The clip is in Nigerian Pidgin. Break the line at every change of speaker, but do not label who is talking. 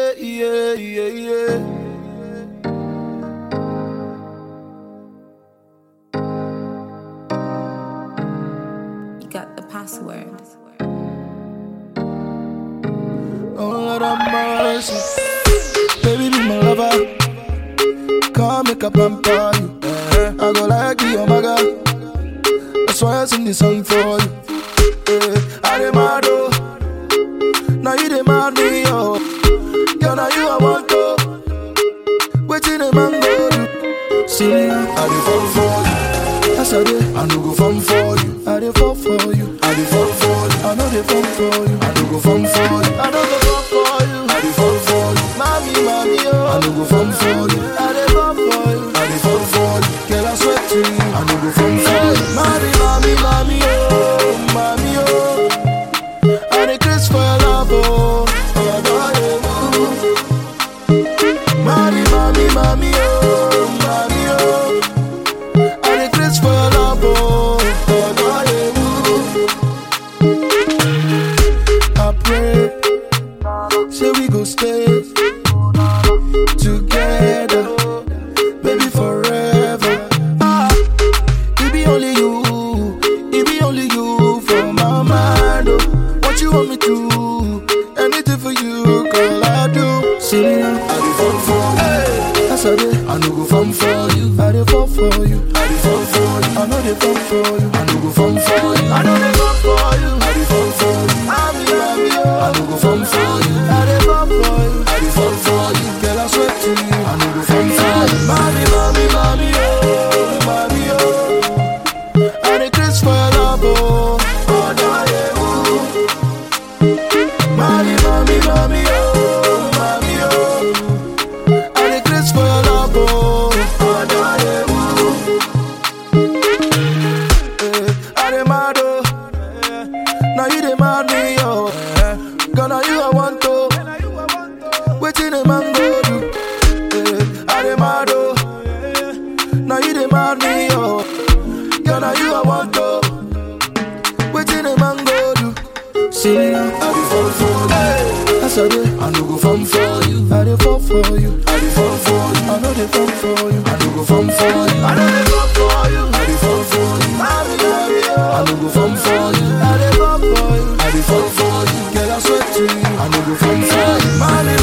yeah, yeah, yeah, yeah.
You got the password.
Oh Lord have mercy. Baby, be my lover. Come make a pamper you. I go like you, oh my God. That's why I sing this song for you. Eh, I demand oh. Now you demand me, oh. Girl, now you I want to. Waiting a man go do. See me now, I dey fall for you. Yes, I dey. I no go fall for you. I dey fall for you. I dey fall for you. I know they fall for you. I no go fall for you. I no go fall for you. I dey fall for you. Mommy, mommy, oh. I no go fall for you. I dey fall for you. I dey fall for you. Girl, I swear to you. I no go fall for you. Mommy, mommy, mommy, oh, mommy, oh. I dey craze for your love, oh. Oh, boy, oh. Mommy, mommy, mommy, oh, mommy, oh. I dey craze for your love, oh. Oh, boy, oh. I pray, say we go stay together, baby, forever. Ah, it be only you, it be only you for my mind. Oh. What you want me to? Anything for you, girl, I do. See me now, I dey fall for you. Yes, I dey. I no go fall for you. I dey fall for you. I dey fall for you. I know they fall for you. I no go fall for you. I know they fall for you. I dey fall for you. I'm love you. I no go fall for you. I dey fall for you. I dey fall for you. Girl, I swear to you. I no go fall for you. Mommy, mommy, mommy, oh, mommy, oh. I dey craze for your love, oh. Oh, no, yeah, ooh. Mommy, mommy, mommy, oh, mommy, oh. I dey craze for your love, oh. Oh, no, yeah, ooh. Eh, I dey mad, oh. Now you dey mad me, oh. Girl, now you I want to. Waiting a man go do. Eh, I dey mad, oh. Now you dey mad me, oh. Girl, now you I want to. Waiting a man go do. See me now, I dey fall for you. Yes, I dey. I no go fall for you. I dey fall for you. I dey fall for you. I know they fall for you. I no go fall for you. I know they fall for you. I dey fall for you. Mommy, mommy, oh. I no go fall for you. I dey fall for you. I dey fall for you. Girl, I swear to you. I no go fall for you. Mommy,